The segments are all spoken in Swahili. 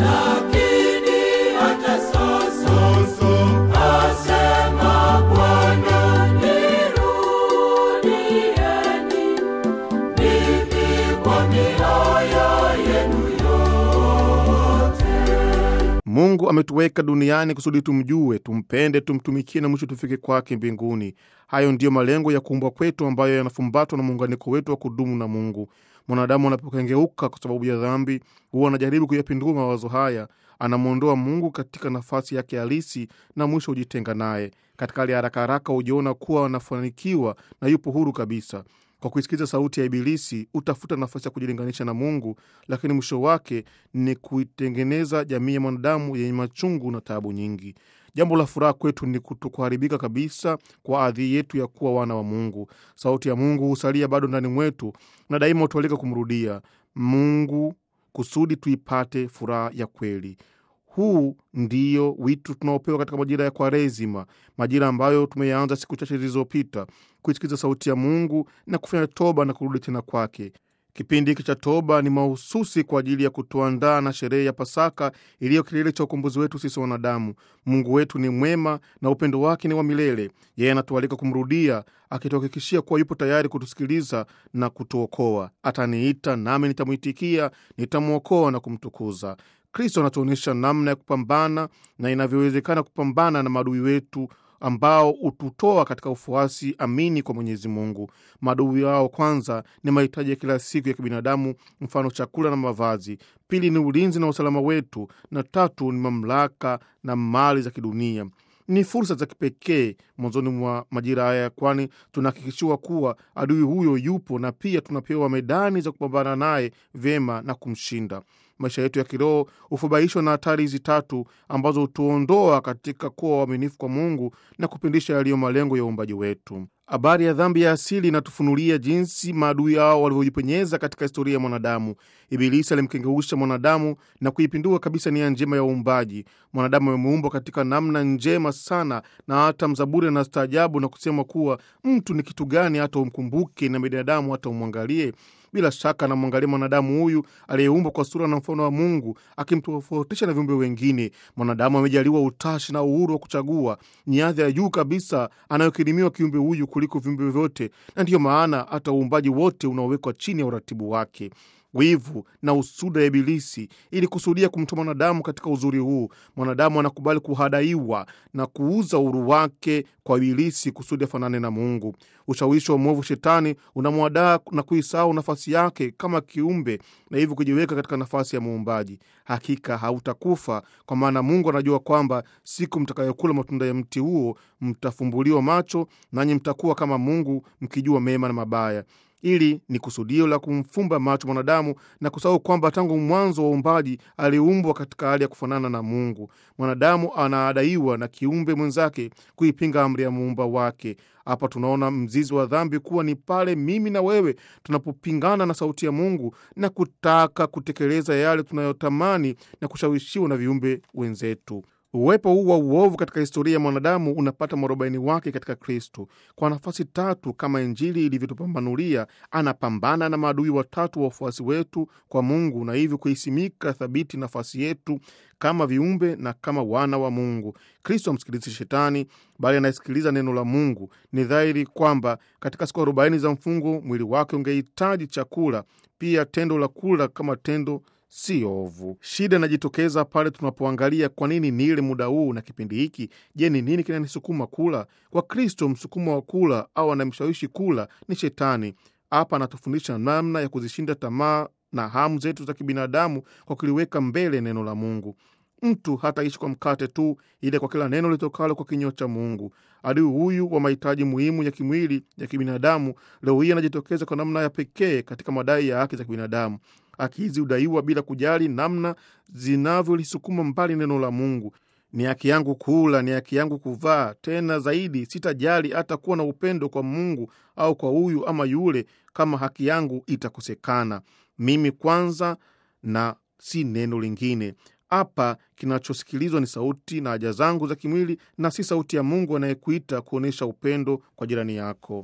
lakini hata sasa asema Bwana, nirudieni mimi kwa mioyo yenu yote. Mungu ametuweka duniani kusudi tumjue, tumpende, tumtumikie na mwisho tufike kwake mbinguni. Hayo ndiyo malengo ya kuumbwa kwetu ambayo yanafumbatwa na muunganiko wetu wa kudumu na Mungu. Mwanadamu anapokengeuka kwa sababu ya dhambi, huwa anajaribu kuyapindua mawazo haya, anamwondoa Mungu katika nafasi yake halisi na mwisho hujitenga naye. Katika hali ya haraka haraka hujiona kuwa anafanikiwa na yupo huru kabisa. Kwa kuisikiza sauti ya Ibilisi utafuta nafasi ya kujilinganisha na Mungu, lakini mwisho wake ni kuitengeneza jamii ya mwanadamu yenye machungu na taabu nyingi. Jambo la furaha kwetu ni kutokuharibika kabisa kwa adhi yetu ya kuwa wana wa Mungu. Sauti ya Mungu husalia bado ndani mwetu na daima hutualika kumrudia Mungu kusudi tuipate furaha ya kweli. Huu ndiyo wito tunaopewa katika majira ya Kwaresima, majira ambayo tumeyaanza siku chache zilizopita, kuisikiza sauti ya Mungu na kufanya toba na kurudi tena kwake. Kipindi hiki cha toba ni mahususi kwa ajili ya kutuandaa na sherehe ya Pasaka iliyo kilele cha ukombozi wetu sisi wanadamu. Mungu wetu ni mwema na upendo wake ni wa milele. Yeye anatualika kumrudia, akituhakikishia kuwa yupo tayari kutusikiliza na kutuokoa. Ataniita nami nitamwitikia, nitamwokoa na kumtukuza. Kristo anatuonyesha namna ya kupambana na inavyowezekana kupambana na maadui wetu ambao hututoa katika ufuasi amini kwa Mwenyezi Mungu. Maadui wao kwanza ni mahitaji ya kila siku ya kibinadamu, mfano chakula na mavazi; pili ni ulinzi na usalama wetu; na tatu ni mamlaka na mali za kidunia. Ni fursa za kipekee mwanzoni mwa majira haya, kwani tunahakikishiwa kuwa adui huyo yupo na pia tunapewa medani za kupambana naye vyema na kumshinda. Maisha yetu ya kiroho hufubaishwa na hatari hizi tatu ambazo hutuondoa katika kuwa waaminifu kwa Mungu na kupindisha yaliyo malengo ya uumbaji wetu. Habari ya dhambi ya asili inatufunulia jinsi maadui hao walivyojipenyeza katika historia ya mwanadamu. Ibilisi alimkengeusha mwanadamu na kuipindua kabisa nia njema ya uumbaji. Mwanadamu ameumbwa katika namna njema sana, na hata mzaburi anastaajabu na kusema kuwa mtu ni kitu gani hata umkumbuke, na binadamu hata umwangalie. Bila shaka anamwangalia mwanadamu huyu aliyeumbwa kwa sura na mfano wa Mungu, akimtofautisha na viumbe wengine. Mwanadamu amejaliwa utashi na uhuru wa kuchagua. Ni hadhi ya juu kabisa anayokirimiwa kiumbe huyu kuliko viumbe vyote, na ndiyo maana hata uumbaji wote unaowekwa chini ya uratibu wake. Wivu na usuda ya Ibilisi ili kusudia kumtoa mwanadamu katika uzuri huu. Mwanadamu anakubali kuhadaiwa na kuuza uhuru wake kwa Ibilisi kusudi afanane na Mungu. Ushawishi wa mwovu Shetani unamwadaa na kuisahau nafasi yake kama kiumbe na hivyo kujiweka katika nafasi ya muumbaji. Hakika hautakufa, kwa maana Mungu anajua kwamba siku mtakayokula matunda ya mti huo mtafumbuliwa macho, nanyi mtakuwa kama Mungu mkijua mema na mabaya. Ili ni kusudio la kumfumba macho mwanadamu na kusahau kwamba tangu mwanzo wa uumbaji aliumbwa katika hali ya kufanana na Mungu. Mwanadamu anaadaiwa na kiumbe mwenzake kuipinga amri ya muumba wake. Hapa tunaona mzizi wa dhambi kuwa ni pale mimi na wewe tunapopingana na sauti ya Mungu na kutaka kutekeleza yale tunayotamani na kushawishiwa na viumbe wenzetu. Uwepo huu wa uovu katika historia ya mwanadamu unapata mwarobaini wake katika Kristo. Kwa nafasi tatu, kama Injili ilivyotupambanulia, anapambana na maadui watatu wa wafuasi wetu kwa Mungu, na hivyo kuisimika thabiti nafasi yetu kama viumbe na kama wana wa Mungu. Kristo amsikilizi Shetani, bali anayesikiliza neno la Mungu. Ni dhahiri kwamba katika siku arobaini za mfungo mwili wake ungehitaji chakula, pia tendo la kula kama tendo si ovu. Shida inajitokeza pale tunapoangalia kwa nini nile muda huu na kipindi hiki. Je, ni nini kinanisukuma kula? Kwa Kristo, msukumo wa kula au anamshawishi kula ni Shetani. Hapa anatufundisha namna ya kuzishinda tamaa na hamu zetu za kibinadamu kwa kuliweka mbele neno la Mungu. Mtu hataishi kwa mkate tu, ile kwa kila neno litokalo kwa kinywa cha Mungu. Adui huyu wa mahitaji muhimu ya kimwili ya kibinadamu leo hii anajitokeza kwa namna ya pekee katika madai ya haki za kibinadamu. Haki hizi hudaiwa bila kujali namna zinavyolisukuma mbali neno la Mungu. Ni haki yangu kula, ni haki yangu kuvaa. Tena zaidi, sitajali hata kuwa na upendo kwa Mungu au kwa huyu ama yule, kama haki yangu itakosekana. Mimi kwanza na si neno lingine. Hapa kinachosikilizwa ni sauti na haja zangu za kimwili na si sauti ya Mungu anayekuita kuonyesha upendo kwa jirani yako.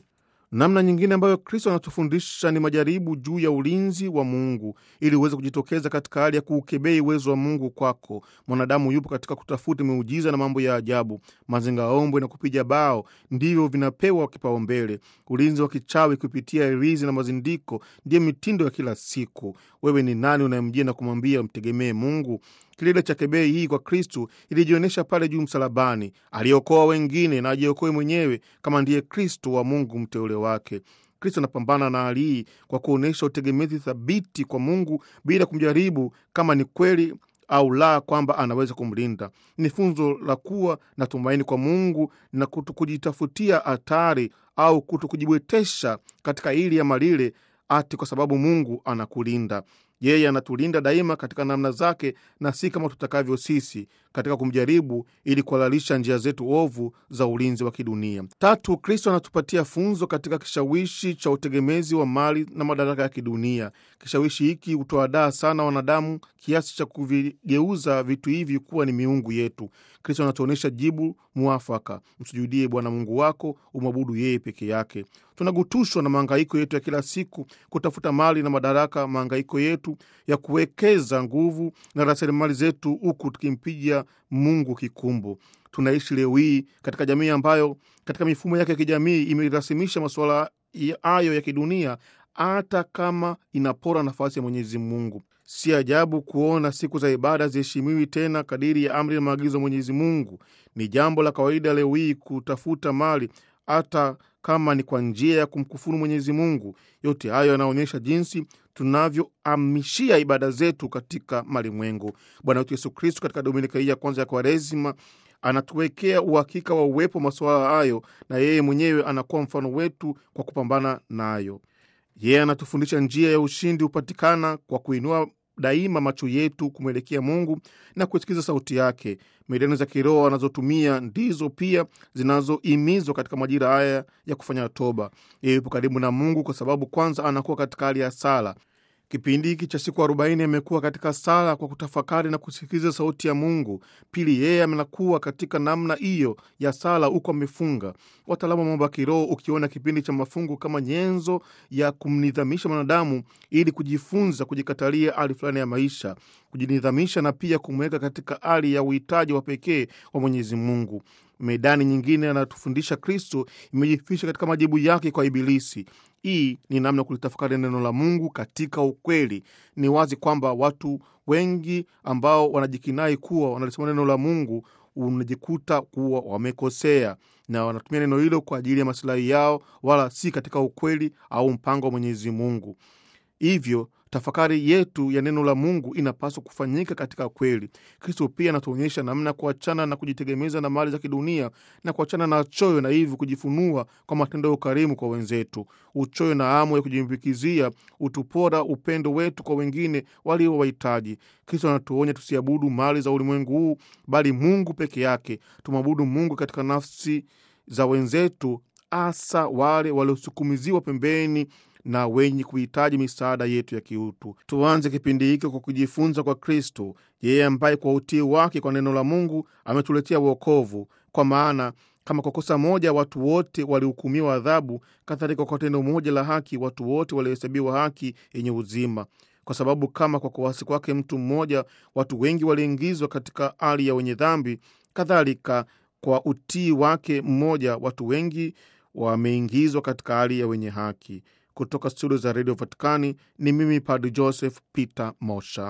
Namna nyingine ambayo Kristo anatufundisha ni majaribu juu ya ulinzi wa Mungu ili uweze kujitokeza katika hali ya kuukebei uwezo wa Mungu kwako. Mwanadamu yupo katika kutafuta miujiza na mambo ya ajabu. Mazingaombwe na kupiga bao ndivyo vinapewa kipaumbele. Ulinzi wa kichawi kupitia irizi na mazindiko ndiyo mitindo ya kila siku. Wewe ni nani unayemjia na kumwambia mtegemee Mungu? Kilele cha kebei hii kwa Kristu ilijionyesha pale juu msalabani. Aliokoa wengine na ajiokoe mwenyewe kama ndiye Kristu wa Mungu mteule wake. Kristo anapambana na hali hii kwa kuonyesha utegemezi thabiti kwa Mungu bila kumjaribu kama ni kweli au la kwamba anaweza kumlinda. Ni funzo la kuwa na tumaini kwa Mungu na kuto kujitafutia hatari au kuto kujibwetesha katika hili ama lile, ati kwa sababu Mungu anakulinda. Yeye anatulinda daima katika namna zake na si kama tutakavyo sisi katika kumjaribu ili kuhalalisha njia zetu ovu za ulinzi wa kidunia. Tatu, Kristo anatupatia funzo katika kishawishi cha utegemezi wa mali na madaraka ya kidunia. Kishawishi hiki hutoadaa sana wanadamu kiasi cha kuvigeuza vitu hivi kuwa ni miungu yetu. Kristo anatuonyesha jibu mwafaka: msujudie Bwana Mungu wako, umwabudu yeye peke yake. Tunagutushwa na mahangaiko yetu ya kila siku kutafuta mali na madaraka, mahangaiko yetu ya kuwekeza nguvu na rasilimali zetu, huku tukimpiga Mungu kikumbo. Tunaishi leo hii katika jamii ambayo katika mifumo yake ya kijamii imerasimisha masuala hayo ya kidunia, hata kama inapora nafasi ya Mwenyezi Mungu. Si ajabu kuona siku za ibada ziheshimiwi tena kadiri ya amri na maagizo ya Mwenyezi Mungu. Ni jambo la kawaida leo hii kutafuta mali hata kama ni kwa njia ya kumkufuru Mwenyezi Mungu. Yote hayo yanaonyesha jinsi tunavyohamishia ibada zetu katika malimwengu. Bwana wetu Yesu Kristu katika dominika hii ya kwanza ya Kwaresima anatuwekea uhakika wa uwepo wa masuala hayo, na yeye mwenyewe anakuwa mfano wetu kwa kupambana nayo. Yeye anatufundisha njia ya ushindi hupatikana kwa kuinua daima macho yetu kumwelekea Mungu na kusikiza sauti yake. Medani za kiroho anazotumia ndizo pia zinazohimizwa katika majira haya ya kufanya toba. Yeye yupo karibu na Mungu kwa sababu kwanza anakuwa katika hali ya sala. Kipindi hiki cha siku arobaini amekuwa katika sala kwa kutafakari na kusikiliza sauti ya Mungu. Pili, yeye amenakuwa katika namna hiyo ya sala huku amefunga. Wataalamu wa mambo ya kiroho ukiona kipindi cha mafungu kama nyenzo ya kumnidhamisha mwanadamu ili kujifunza kujikatalia hali fulani ya maisha, kujinidhamisha na pia kumweka katika hali ya uhitaji wa pekee wa Mwenyezi Mungu. Medani nyingine anatufundisha Kristo imejificha katika majibu yake kwa Ibilisi. Hii ni namna ya kulitafakari neno la Mungu katika ukweli. Ni wazi kwamba watu wengi ambao wanajikinai kuwa wanalisoma neno la Mungu unajikuta kuwa wamekosea na wanatumia neno hilo kwa ajili ya masilahi yao, wala si katika ukweli au mpango wa Mwenyezi Mungu. Hivyo tafakari yetu ya neno la Mungu inapaswa kufanyika katika kweli. Kristo pia anatuonyesha namna ya kuachana na kujitegemeza na mali za kidunia na kuachana na choyo na hivyo kujifunua kwa matendo ya ukarimu kwa wenzetu. Uchoyo na hamu ya kujimbikizia utupora upendo wetu kwa wengine walio wahitaji. Kristo anatuonya tusiabudu mali za ulimwengu huu, bali Mungu peke yake. Tumwabudu Mungu katika nafsi za wenzetu, hasa wale waliosukumiziwa pembeni na wenye kuhitaji misaada yetu ya kiutu. Tuanze kipindi hiki kwa kujifunza kwa Kristo, yeye ambaye kwa utii wake kwa neno la Mungu ametuletea wokovu. Kwa maana kama kwa kosa moja watu wote walihukumiwa adhabu, kadhalika kwa tendo moja la haki watu wote walihesabiwa haki yenye uzima. Kwa sababu kama kwa kuasi kwake mtu mmoja watu wengi waliingizwa katika hali ya wenye dhambi, kadhalika kwa utii wake mmoja watu wengi wameingizwa katika hali ya wenye haki. Kutoka studio za redio Vatikani ni mimi Padri Joseph Peter Mosha.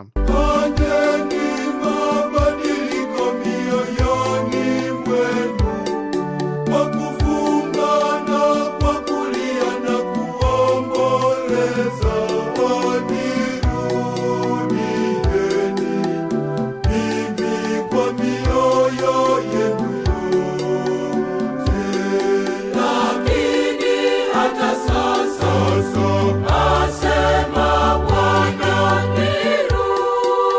Fanyeni mabadiliko mioyoni mwenu kwa kufunga na kwa kulia na kuomboleza. Wanirudieni mimi kwa mioyo yenu yote. Lakini hata sasa asema Bwana, nirudie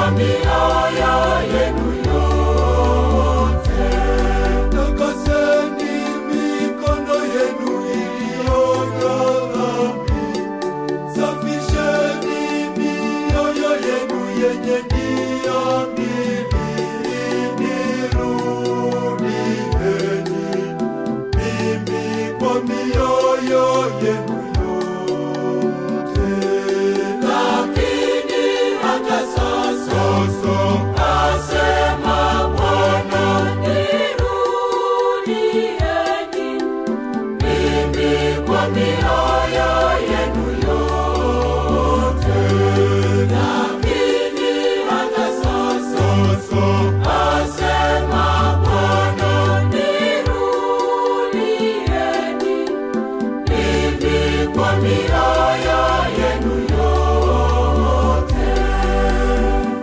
mioyo yenu yote. Takaseni mikono yenu iliyojaa dhambi. Safisheni mioyo yenu yenye nia mbili. Nirudieni mimi kwa mioyo yenu yote. Lakini hata sasa, asema Bwana, nirudieni